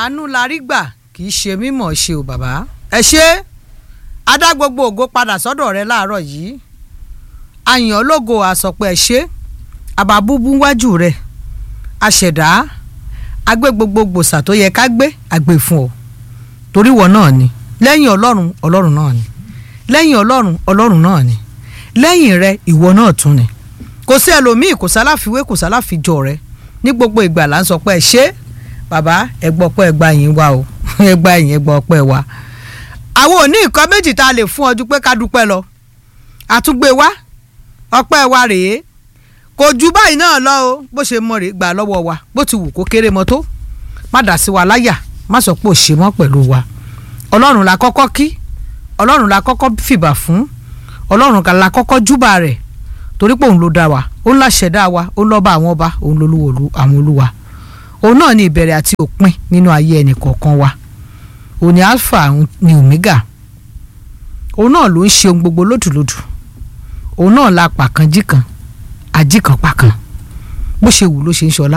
àánú la rí gbà kì í ṣe mímọ̀ ṣe o bàbá ẹ ṣe adá gbogbo ògo padà sọ́dọ̀ rẹ láàárọ̀ yìí àyàn ológo àsọpọ̀ ẹ ṣe àbábúbú wájú rẹ àṣẹ̀dá agbé gbogbo gbòòsà tó yẹ ká gbé àgbè fún ọ torí wọ náà ni lẹ́yìn ọlọ́run ọlọ́run náà ni lẹ́yìn ọlọ́run ọlọ́run náà ni lẹ́yìn rẹ ìwọ náà tún ni kò sí ẹlòmíì kò sáláfiwé kò sáláfijọ rẹ ní gbogbo ìgbà là ń sọ pé ẹ ṣe bàbá ẹ gbọ́ pé ẹ gba yín wá o ẹ gba yín ẹ gbọ́ pé wá. àwọn ò ní nǹkan méjì tá a lè fún ọ ju pé ká dúpẹ́ lọ àtúgbé wá ọpẹ́ wa rèé kò ju báyìí náà lọ o bó ṣe mọ rèé gbà lọ́wọ́ wa bó ti wù kó kéré mọ́ tó má dà sí wa láyà má sọ pé ò ṣe mọ́ pẹ̀lú wa ọlọ́run la kọ́kọ́ kí ọlọ́run la kọ́kọ́ fìbà fún ọlọ́run la kọ́kọ́ júbà rẹ̀ torí pé òun ló dá wa òun la ṣẹ̀dá wa òun lọ́ba àwọn ọba òun lolúwo àwọn olúwa òun náà ni ìbẹ̀rẹ̀ àti òpin nínú ayé ẹnì kọ̀ọ̀kan wa òun ni alpha ni omega òun náà ló ń ṣe ohun gbogbo lódùlódù òun náà la pàkan jíkan àjíkan pàkan bó ṣe wù ló ṣe ń ṣọlá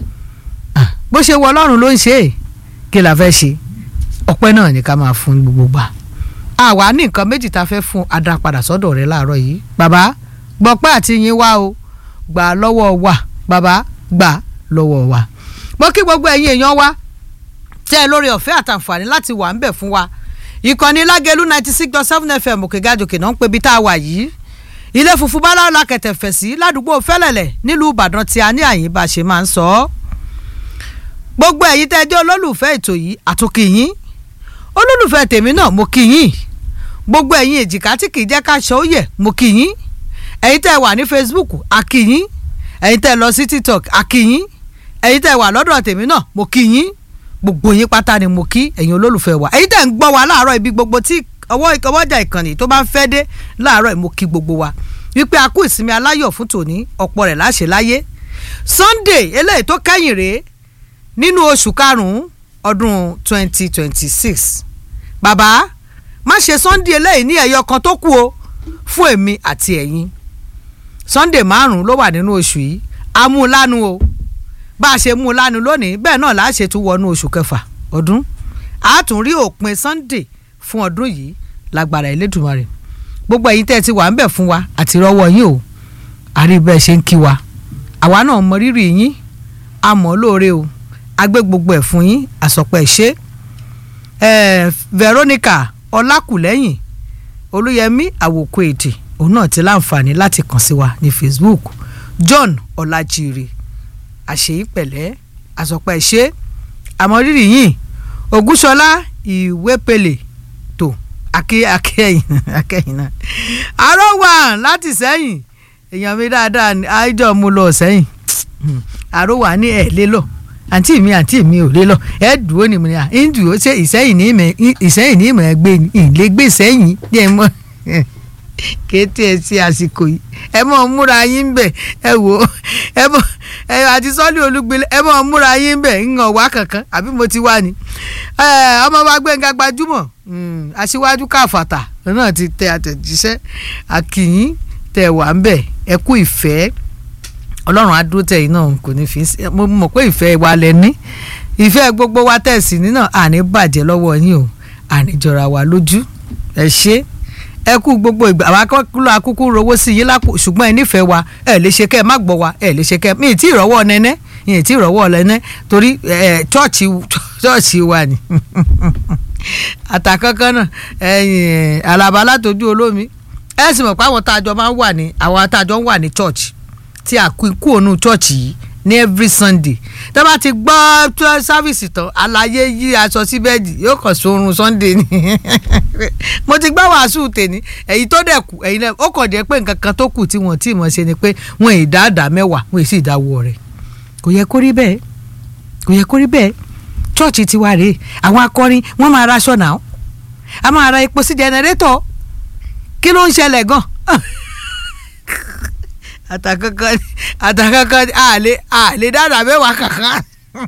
bó ṣe wọ ọlọ́run ló ń ṣe é kí la fẹ́ ṣe ọpẹ́ náà ni ká máa fún gbogbo gbà àwa ní nǹkan méjì tá a fẹ́ fún adá padà sọ́dọ̀ rẹ láàárọ̀ yìí bàbá gbọ́pẹ́ àti yín wá o gbà lọ́wọ́ wa bàbá gbà lọ́wọ́ wa mo kí gbogbo ẹ̀yin èèyàn wa tẹ́ ẹ lórí ọ̀fẹ́ àtàǹfààní láti wà ń bẹ̀ fún wa ìkànnì lágẹ̀lú ninety six dot seven fm òkègájòkè náà ń pe ibi tá a wà yìí ilé funfun báláwo la kẹ̀tẹ̀ fẹ̀ sí ládùúgbò fẹ́lẹ̀lẹ̀ nílùú ìbàdàn tí a ní àyín bá a ṣe máa ń sọ ọ́ gbogbo ẹ̀yin tẹ́ ẹ jẹ́ olólùfẹ́ ètò yìí àtúnkì yín olólùfẹ́ tèmi náà mo kí yín gbogbo ẹ̀yin èjìká tí kì í jẹ́ ká ṣe ó yẹ mo kí yín ẹ̀yin tẹ́ ẹ wà ní facebook a kí yín ẹ̀yin tẹ́ ẹ lọ sí tiktok a kí yín ẹ̀yin tẹ́ ẹ wà lọ́dọ̀ tèmi náà mo kí yín gbogbo yín pátá ni mo kí ẹ̀yin olólùfẹ́ wa ẹ̀yin tẹ́ ẹ ń gbọ́ wa láàárọ̀ ibi gbogbo tí ọwọ́ ọwọ́jà ìkànnì tó bá ń fẹ́ dé láàárọ̀ mo kí gbogbo wa wípé a kú ìsinmi aláyọ̀ fún tòní ọ̀pọ̀ rẹ̀ láṣẹ láyé sunday eléyìí tó kẹ́yìn rèé nínú oṣù karùn-ún ọdún twenty twenty six bàbá má ṣe sunday eléyìí ní ẹ̀yọ kan tó kù o fún èmi àti ẹ̀yin sunday márùn-ún ló wà nínú oṣù yìí a mú un lánu o bá a ṣe mú un lánu lónìí bẹ́ẹ̀ náà láà ṣe tún wọnú oṣù kẹfà ọdún a tún rí òpin sunday fún ọdún yìí lágbára Elédùmarè gbogbo ẹ̀yin tẹ́ ẹ ti wà ń bẹ̀ fún wa àti rọ́wọ́ yín o àrí bẹ́ẹ̀ ṣe ń kí wa àwa náà mọ rírì yín a mọ̀ lóore o a gbé gbogbo ẹ̀ fún yín àsọpọ̀ ẹ̀ ṣe Veronica Ọlákùlẹ́yìn Olúyẹmí àwòkọ èdè òun náà ti láǹfààní láti kàn sí wa ní Facebook John Ọlájírè àṣeyí pẹ̀lẹ́ àsọpọ̀ ẹ̀ ṣe àmọ́ rírì yín Ògúnṣọlá Ìwépele tó akẹ́yìn akẹ́yìn náà àárọ̀ wà láti sẹ́yìn èèyàn mi dáadáa àìjọ mu lọ sẹ́yìn àárọ̀ wà ní ẹ̀ lé lọ àǹtí mi àǹtí mi ò lé lọ ẹ dúró ni mo ní à ń dúró ṣe ìsẹ́yìn ní ìmọ̀ ìsẹ́yìn ní ìmọ̀ ẹ gbé ìlé gbé sẹ́yìn ní ẹ mọ̀ kété ẹ sí àsìkò yìí ẹ mọ̀ múra yín bẹ̀ ẹ wò ẹ mọ̀ ẹ àti sọ́ọ́lì olúgbélé ẹ mọ̀ múra yín bẹ̀ ń hàn wá kankan àbí mo ti wá ni ọmọ wa Gbẹ́ngà Gbajúmọ̀ aṣíwájú káfàtà náà ti tẹ àtẹ̀jíṣẹ́ àkìyín tẹ wà ń bẹ̀ ẹ kú ìfẹ́ ọlọ́run adúró tẹ̀yìn náà kò ní fi mo mọ̀ pé ìfẹ́ wa lẹ ní ìfẹ́ gbogbo wa tẹ̀sí ní náà àní bàjẹ́ lọ́wọ́ yín o àní jọra wa lójú ẹ ṣe ẹ kú gbogbo ìgbà àwọn akọ́kúrò akúkú rówó sí yín lápò ṣùgbọ́n ẹ nífẹ̀ẹ́ wa ẹ lè ṣe kẹ́ ẹ má gbọ́ wa ẹ lè ṣe kẹ́ ẹ mi ì tí ì rọ́wọ́ nẹ́nẹ́ mi ì tí ì rọ́wọ́ nẹ́nẹ́ torí chọ́ọ̀chì wa ni àtàkọ́kọ́ náà ẹ̀yìn alaba látọjú olómi ẹ sì mọ̀ pé àwọn tájọ máa ń wà ní àwọn tájọ ń wà ní church tí a kú ikú ònú church yìí ní every sunday tó bá ti gbọ́ sáfìsì tán àlàyé yí aṣọ sí bẹ́ẹ̀dì yóò kàn sórun sunday ni mo ti gbọ́ wàásù tèmi èyí tó dẹ̀ kù ẹ̀yin náà ó kàn jẹ́ pé nǹkan kan tó kù tí wọ́n tí mọ̀ ṣe ni pé wọ́n ì dá àdá mẹ́wàá wọ́n ì sì dáwọ́ rẹ̀ kò yẹ kó rí bẹ́ẹ̀ kò yẹ kó rí bẹ́ẹ̀ church ti wá rèé àwọn akọrin wọ́n máa raṣọ náà a máa ra epo sí jẹnẹrétọ̀ kí ló ń ṣẹlẹ̀ gan àtàkankan àtàkankan àlè àlè dáadáa mẹ́wàá kankan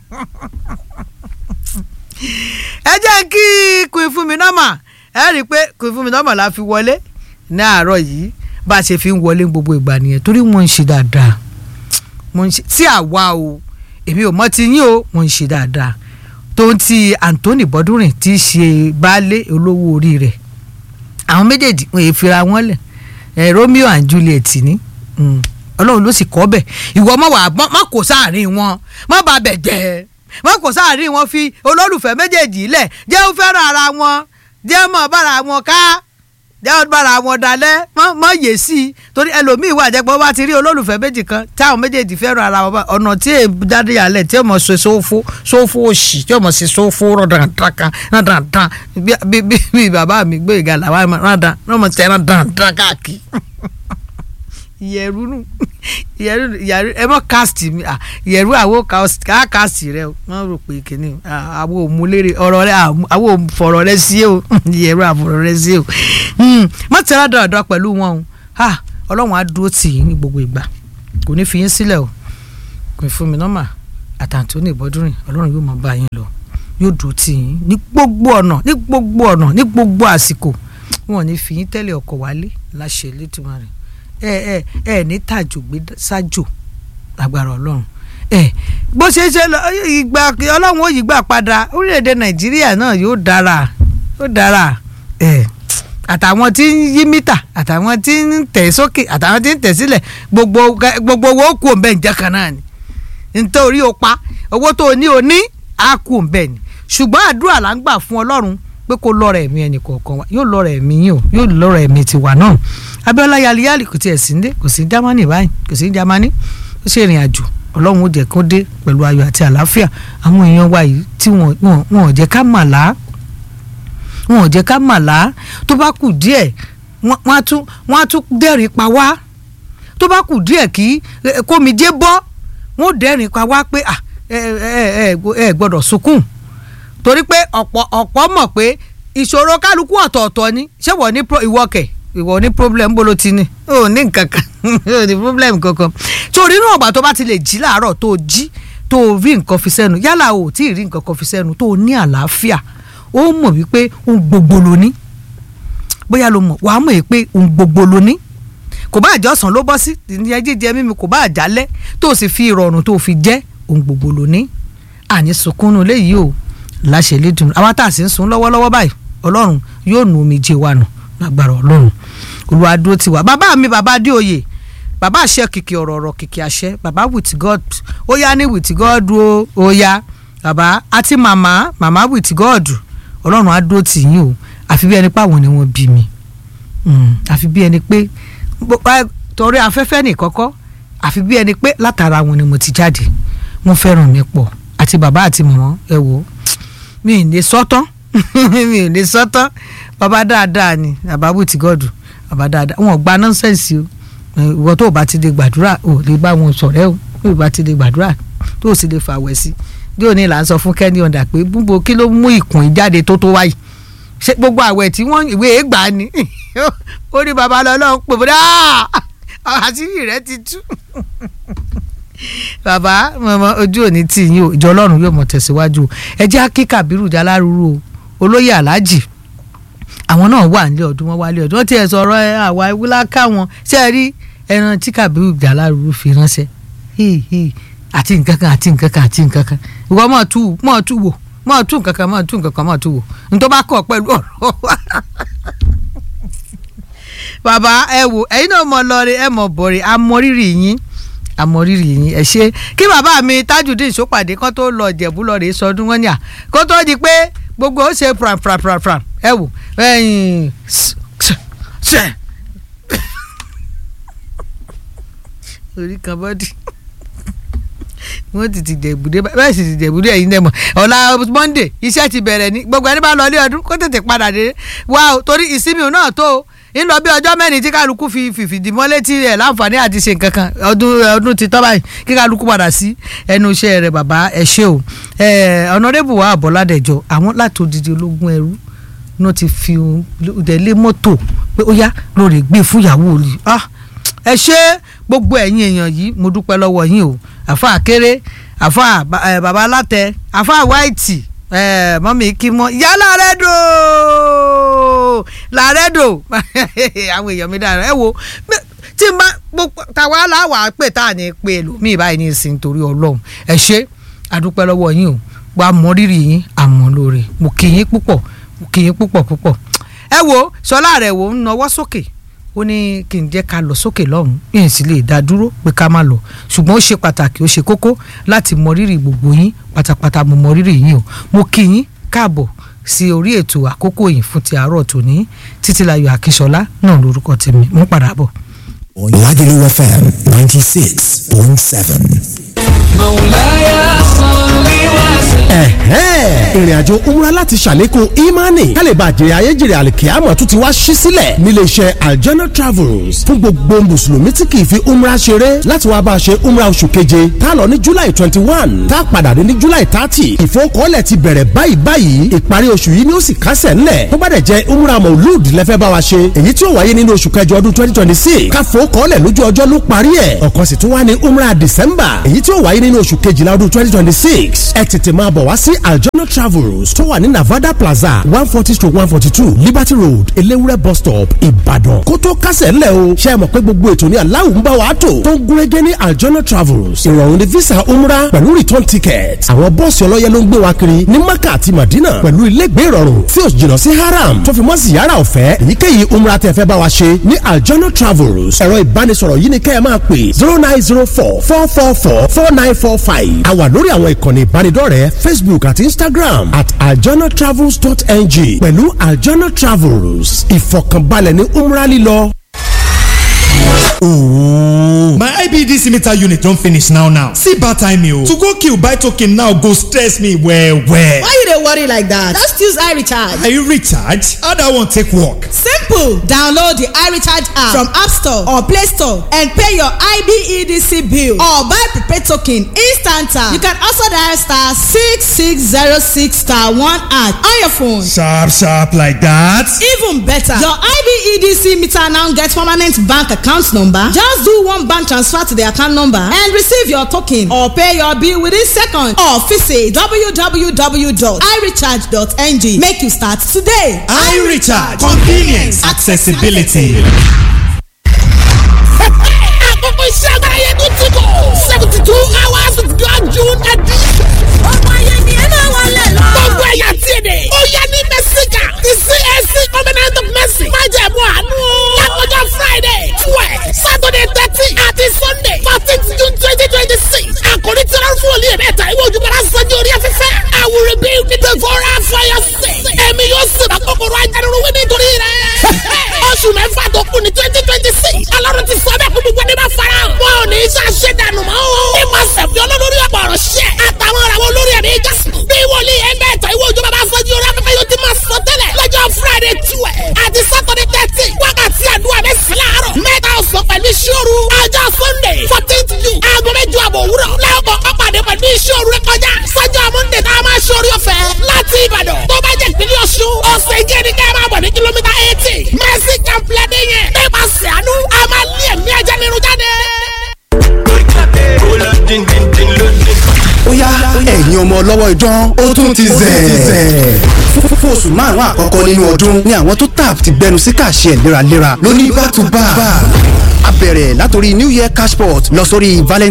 ẹ jẹ́ kí Queen Fúnmi Norma ẹ rí i pé Queen Fúnmi Norma la fi wọlé ní àárọ̀ yìí bá a ṣe fi ń wọlé gbogbo ìgbà nìyẹn torí wọ́n ń ṣe dáadáa wọ́n ń ṣe tí àwa o èmi ò mọ̀ ti yín o wọ́n ń ṣe dáadáa tó ń ti Anthony Bọ́dúnrìn tí í ṣe baálé olówó orí rẹ̀ àwọn méjèèjì wọn èè fira wọn lẹ̀ ẹ̀ Romeo and Juliet ní ọlọ́run ló sì kọ́ bẹ̀ ìwọ mọ̀ wá má kó sáàrin wọn má ba bẹ̀ jẹ́ má kó sáàrin wọn fi olólùfẹ́ méjèèjì lẹ̀ jẹ́ ó fẹ́ràn ara wọn jẹ́ mọ̀ bára wọn ká jẹ́ ó bára wọn dalẹ̀ mọ̀ yé sí i torí ẹlòmíì wà jẹ́ pé wọ́n bá ti rí olólùfẹ́ méjì kan táwọn méjèèjì fẹ́ràn ara wọn ọ̀nà tí èè jáde yàlẹ̀ tí ó mọ̀ ṣe sófó sófó òṣì tí ó mọ̀ ṣe sófó rọ̀dàntàn kan rọ̀dàntàn bí bàbá mi gbé ìgalà wà rọ̀dàn rọ̀mọ̀ tẹ̀ rọ̀dàntàn káàkiri ìyẹ̀rú nù ìyẹ̀rú ìyẹ̀rú ẹ mọ̀ cast mi ìyẹ̀rú àwo cast rẹ wọ́n rò pé kìíní àwo òmùlérè ọ̀rọ̀ rẹ àwo òfọ̀rọ̀ rẹ sí o ìyẹ̀rú àfọ̀rọ̀ rẹ sí o mọ̀ tẹ́lá dọ̀dọ̀ pẹ̀lú wọn o ọlọ́run á dúró tì yín ní gbogbo ìgbà kò ní fi yín sílẹ̀ o kò ní fún mi nọ́mà àtàntóní ìbọ́dúnrìn ọlọ́run yóò máa bá yín lọ yóò dúró tì yín ní gbogbo ọ̀nà ní gbogbo ọ̀nà ní gbogbo àsìkò wọn ò ní fi yín tẹ́lẹ̀ ọkọ̀ wálé láṣẹ Elédùmarè ẹ ẹ ẹ ní tàjò gbé sájò lágbára ọlọ́run ẹ bó ṣe ṣe ìgbà ọlọ́run ó yí gbà padà orílẹ̀-èdè nàìjíríà náà yóò dára yóò dára ẹ àtàwọn tí ń yí mítà àtàwọn tí ń tẹ̀ sókè àtàwọn tí ń tẹ̀ sílẹ̀ gbogbo gbogbo owó kù òǹbẹ̀ ǹjẹ́ kan náà ni nítorí o pa owó tó o ní o ní á kù òǹbẹ̀ ni ṣùgbọ́n àdúrà là ń gbà fún ọlọ́run pé kó lọ́rọ̀ ẹ̀mí ẹnì kọ̀ọ̀kan wa yóò lọ́rọ̀ ẹ̀mí yín o yóò lọ́rọ̀ ẹ̀mí tiwa náà Abíọ́lá yaliyali kò tiẹ̀ sí ndé kò sí Jámánì báyìí kò sí Jámánì ó ṣe ìrìn àjò Ọlọ́run ó jẹ́ kó dé pẹ̀lú ayọ̀ àti àlàáfíà àwọn èèyàn wa yìí tí wọ́n ò jẹ́ ká mà lá wọn ò jẹ́ ká mà lá tó bá kù díẹ̀ wọ́n á tún wọ́n á tún dẹ́rìn pa wá tó bá kù díẹ̀ kí kómijé bọ́ wọ́n ó dẹ́rìn pa wá pé ẹ ẹ ẹ gbọ́dọ̀ sunkún torí pé ọ̀pọ̀ ọ̀pọ̀ mọ̀ pé ìṣòro kálukú ọ̀tọ̀ọ̀tọ̀ ni ṣé wọ́n ní ìwọ kẹ̀ ìwọ ní problem bó ló ti ní ò ní nǹkan kan ò ní problem kankan torí inú ọgbà tó bá ti lè jí láàárọ̀ tó jí tó rí nǹkan fi sẹ́nu yálà o tí ì rí nǹkan kan fi sẹ́nu tó ní àlàáfíà ó mọ̀ wípé ohun gbogbo ló ní bóyá ló mọ̀ wàá mọ̀ pé ohun gbogbo ló ní kò bá àjọsàn ló bọ́ sí ìyẹn jíjẹ mímu kò bá àjálẹ́ tó sì fi ìrọ̀rùn tó fi jẹ́ ohun gbogbo ló ní àní sunkúnnú léyìí o láṣẹ lédùn àwa tá a sì ń sun lọ́wọ́lọ́wọ́ báyìí ọlọ́run yóò nu omijé wa nù lágbára ọlọ́run olúwa dúró ti wá bàbá mi bàbá adéoyè bàbá àṣẹ kìkì ọ̀rọ̀ ọ̀rọ̀ kìkì àṣẹ bàbá with god ó yá ní with god ó ó yá bàbá àti màmá màmá with god ọlọ́run á dúró tì yín o àfi bí ẹni pé àwọn ni wọ́n bí mi àfi bí ẹni pé torí afẹ́fẹ́ nìkọ́kọ́ àfi bí ẹni pé látara wọn ni mo ti jáde wọ́n fẹ́ràn mi pọ̀ àti bàbá àti màmá ẹ wò mi ì ní sọ́tán mi ì ní sọ́tán bàbá dáadáa ni bàbá with god bàbá dáadáa wọn ò gba nọ́nsẹ̀nsì o ìwọ tó o bá ti lè gbàdúrà o lè bá wọn sọ̀rẹ́ o tó o bá ti lè gbàdúrà tó o sì lè fàwẹ̀ sí bí òní là ń sọ fún kẹ́ni ọ̀dà pé gbogbo kí ló mú ìkùn ìjáde tó tó wáyé ṣé gbogbo àwẹ̀ tí wọ́n ìwé ègbà ni ó ní babalọ́lọ́ pè bọ́dá àṣírí rẹ ti tú bàbá mọ̀mọ́ ojú òní tì yín o ìjọ ọlọ́run yóò mọ̀ tẹ̀síwájú ẹ jẹ́ kí Kàbírù Jalárúrú o olóyè aláàjì àwọn náà wà nílé ọdún wọn wálé ọdún wọn tiẹ̀ sọ̀rọ̀ àwa ewúlá káwọn ṣe é rí ẹran tí Kàbírù Jalárúrú fi ránṣẹ́ àti nǹkan kan àti nǹkan kan àti nǹkan kan ìwọ mọ̀ tú mọ̀ tú wò mọ̀ tú nǹkan kan mọ̀ tú nǹkan kan mọ̀ tú wò nítorí bá kọ̀ pẹ̀lú ọ̀rọ̀ bàbá ẹ wò ẹ̀yin náà mọ̀ lọ́ọ̀rẹ́ ẹ mọ̀ bọ̀rẹ̀ amọ̀rírì yín amọ̀rírì yín ẹ ṣe kí bàbá mi Tajudeen Sópàdé kán tó lọ Jẹ̀bú lọ rèé sọdún wọn ni à kó tó di pé gbogbo ó ṣe pram pram pram pram ẹ wò ẹyìn ṣe orí kan bọ́dì wọ́n ti ti dẹ̀bùdé bẹ́ẹ̀ sì ti dẹ̀bùdé ẹ̀yin dẹ̀ mọ̀ ọ̀la Monday iṣẹ́ ti bẹ̀rẹ̀ ní gbogbo ẹni bá lọ ilé ọdún kó tètè padà dé wá o torí ìsinmi náà tó o ń lọ bí ọjọ́ mẹ́rin tí kálukú fi fìfìdí mọ́lé tí ẹ̀ láǹfààní àti ṣe nǹkan kan ọdún ọdún ti tọ́ báyìí kí kálukú padà sí ẹnu iṣẹ́ rẹ̀ bàbá ẹ ṣé o ọ̀nàdébù wa àbọ̀ládẹ́jọ àwọn láti odidi ológun ẹrú náà ti fi ìdẹ́lé mọ́tò pé ó yá lórí gbé fún ìyàwó rí ẹ ṣé gbogbo ẹ̀yin èèyàn yìí mo dúpẹ́ lọ́wọ́ yín o àfa àkéré àfa bàbá alátẹ àfa wáìtì mọ́mí kí mọ́ ìyá làrẹ́dò làrẹ́dò àwọn èèyàn mi dára ẹ wo tí n bá tàwa láwàá pè tá à ní pé lómi ìbáyìí ní ìsìn torí ọlọ́run ẹ ṣé àdúpẹ́ lọ́wọ́ yín o wàá mọ rírì yín àmọ́ lóore mo kì yín púpọ̀ mo kì yín púpọ̀ púpọ̀ ẹ wo sọlá rẹ̀ wò ń nawọ́ sókè ó ní kí n jẹ́ ká lọ sókè lọ́hùn yìí sì lè dá dúró pé ká má lọ ṣùgbọ́n ó ṣe pàtàkì ó ṣe kókó láti mọ rírì gbogbo yín pátápátá mo mọ rírì yín o mo kí yín káàbọ̀ sí orí ètò àkókò yìí fún ti àárọ̀ tòní títílayọ̀ akíṣọlá náà lórúkọ tèmi mo ń padà bọ̀. Lagelu FM 96.7. ẹ̀hẹ́n ìrìnàjò umra láti ṣàlékún imani kálíbà jèrè ayéjèrè àlìkíyàmọ̀ tún ti wá ṣí sílẹ̀ nílé iṣẹ́ aljana travels fún gbogbo mùsùlùmí tí kì í fi umra ṣeré láti wá bá a ṣe umra oṣù keje tá a lọ ní july twenty one tá a padà dé ní july thirty ìfowókọ́lẹ̀ ti bẹ̀rẹ̀ báyìí báyìí ìparí oṣù yìí ni ó sì kásẹ̀ ńlẹ̀ tó bá dẹ̀ jẹ́ umra maulud lẹ́fẹ́ bá wa ṣe èyí tí ó wáyé nínú oṣù kẹjọ ọdún twenty twenty six káfowókọ́lẹ̀ lójú ọjọ́ ló parí ẹ̀ ọ̀kan sì tún wá ní umra december èyí tí ó wáyé nínú oṣù kejìlá ọdún twenty twenty six ẹ tètè máa bọ̀ wá sí aljona travels tó wà ní navada plaza one forty stroke one forty two liberty road elewure bus stop ìbàdàn kó tó kásẹ̀ ńlẹ̀ o ṣe é mọ̀ pé gbogbo ètò ní aláwọ̀ ń bá wa tò tó ń gúnrégé ní aljona travels ìrọ̀rùn ní visa umra pẹ̀lú return ticket àwọn bọ́ọ̀sì ọlọ́yẹ ló ń gbé wa kiri ní maka àti madina pẹ̀lú ilégbé ìrọ̀rùn tí ó jìnnà sí haram tó fi mọ́ ziyara ọ̀fẹ́ èyíkéyìí umra tẹ́ fẹ́ bá wa ṣe ní aljona travels ẹ̀rọ ìbánisọ̀rọ̀ yìí ni kẹ́ ẹ máa pè zero nine zero four four four four four nine four five a wà lórí àwọn ìkànnì ìbánidọ́rẹ̀ẹ́ facebook àti instagram at aljanatravels.ng pẹ̀lú aljana travels ìfọ̀kànbalẹ̀ ní umra lílọ. My IBDC meter unit don finish now now. See bad time o. To go kill buy token now go stress me well well. Why you dey worry like that? Just use iRecharge. Are you recharge? How that one take work? Simple! Download the iRecharge app from App Store or Play Store and pay your IBEDC bill or buy prepaid token instant. You can also dial star six six zero six star one at on your phone. Sharp sharp like that. Even better, your IBEDC meter now get permanent bank account number. Just do one bank transfer to the account number and receive your token or pay your bill within seconds or visit www.irecharge.ng. Make you start today. iRecharge convenience accessibility. àkókò iṣẹ́ agbára yẹn tún ti bọ̀ seventy two hours of God June edition. ọmọ yẹn ni ẹ máa wọlé lọ. gbogbo ẹ̀yà tí èdè. ó yẹ ní mẹ́síkà ti CAC covenant of mercy. má jẹ̀ mú àánú. lákòjọ Friday twelve Saturday thirteen àti Sunday fourteen June twenty twenty six. àkòrí tí wọ́n fún olè mẹ́ta ìwé ojúbọ̀rá sanjó orí afẹ́fẹ́. I will rebuild the devourer for your sake. ẹ̀mí yóò sèbà kòkòrò ajánirúwé nítorí rẹ̀. oṣù mẹ́fà tó kù ní twenty twenty six. ọlọ́run ti sọ bẹ́ẹ̀ kó gbogbo ẹni bá fara hàn. wọn ò ní í ṣàṣẹ dànù mọ́ o. ní ma sẹ̀fì olólórí ọ̀pọ̀ ọ̀rọ̀ ṣẹ́. àtàwọn ọ̀rọ̀ àwọn olórí ẹ̀mí jásùn. bí wòlíì ẹgbẹ́ ẹ̀tọ́ ìwé òjò bàbá fọ́jú orí afẹ́fẹ́ yóò ti máa sọ tẹ́lẹ̀. lọ́jọ́ friday twelve àti saturday thirteen wákàtí àdúrà mẹ́sàn-án láàárọ̀. mẹ́ta ọ̀sán pẹ̀lú ìṣòro. ọjọ́ sunday fourteenth june aago mẹ́jọ àbọ̀ òwúrọ̀. lẹ́ọ̀kọ̀ ọ̀pàdé pẹ̀lú ìṣòro rẹ kọjá. sọ́jọ́ monday tá a máa ṣorí ọ̀fẹ́ láti ìbàdàn. tó bá jẹ́ ìpínlẹ̀ ọ̀ṣun ọ̀sẹ̀ ìjẹ́ ni ká máa bọ̀ ní kìlómítà eighty. mercy complex yẹn. nípasẹ̀ àánú a máa lé ẹ̀mí ajá nínú jáde ó yá ẹ̀yin ọmọ ọlọ́wọ́ idán ó tún ti zẹ̀. fún oṣù márùn-ún àkọ́kọ́ nínú ọdún ni àwọn tó tap ti gbẹnu sí kàṣẹ léraléra lóní back to back. a bẹ̀rẹ̀ látòrí new year cashport lọ sórí valentine.